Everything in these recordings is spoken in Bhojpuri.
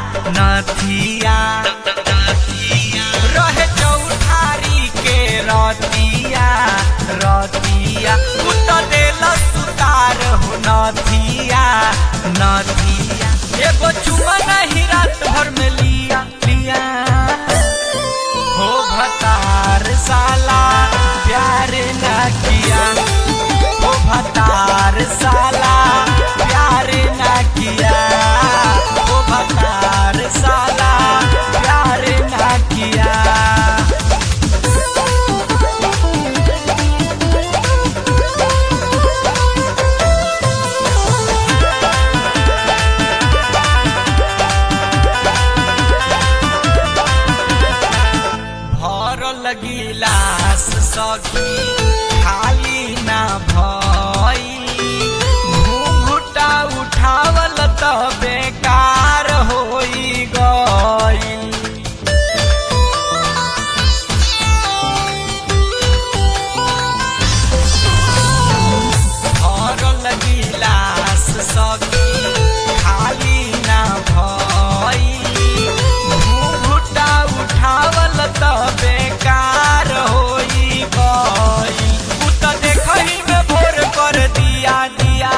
नथिया रहे चौठारी के रतिया रतिया उत देल सुतार हो नथिया नथिया एगो चुमा नहीं रात भर में लिया लिया हो भतार साला प्यार ना किया हो भतार साला प्यार ना किया हो भतार साला प्यार ना किया भरल गिलास सखी खाली ना भई घूंघुटा उठावल त बेकार होई गई भरल गिलास सखी खाली ना भई घूंघुटा उठावल त बेकार होई गई उ त देखही में भोर कर दिया दिया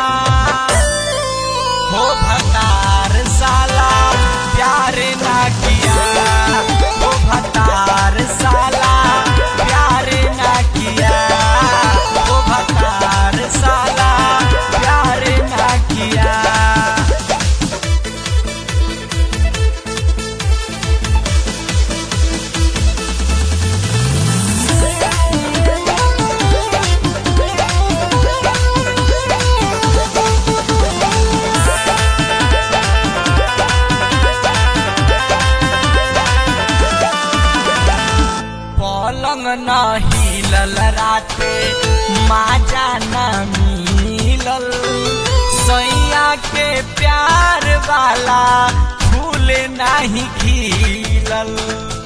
हो भतार साला प्यार ना किया हो भतार साला प्यार ना किया हो भतार साला प्यार ना किया पलंग न हिलल राते माजा न मिलल सैया के प्यार वाला फूल नहीं खिलल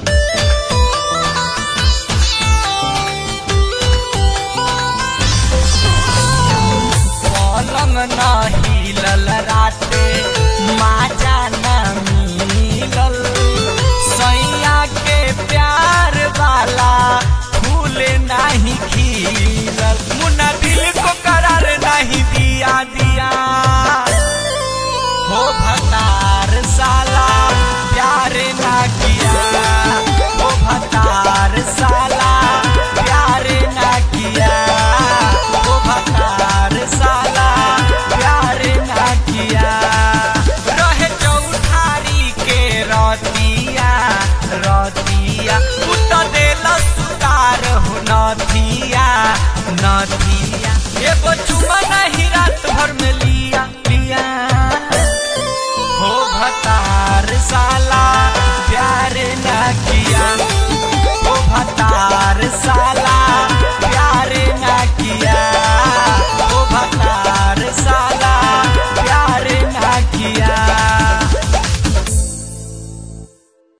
पलंग न हिलल राते माजा न मिलल सैया के प्यार वाला फूल नहीं खिलल मुन्ना दिल को करार नहीं दिया दिया हो भतार साला प्यार ना किया हो भतार साला प्यार ना किया हो भतार साला प्यार ना किया रहे चौठारी के रतिया रतिया उत देल सुतार हो नथिया नथिया एगो चुमा नहीं रात भर में लिया लिया हो भतार साला प्यार ना किया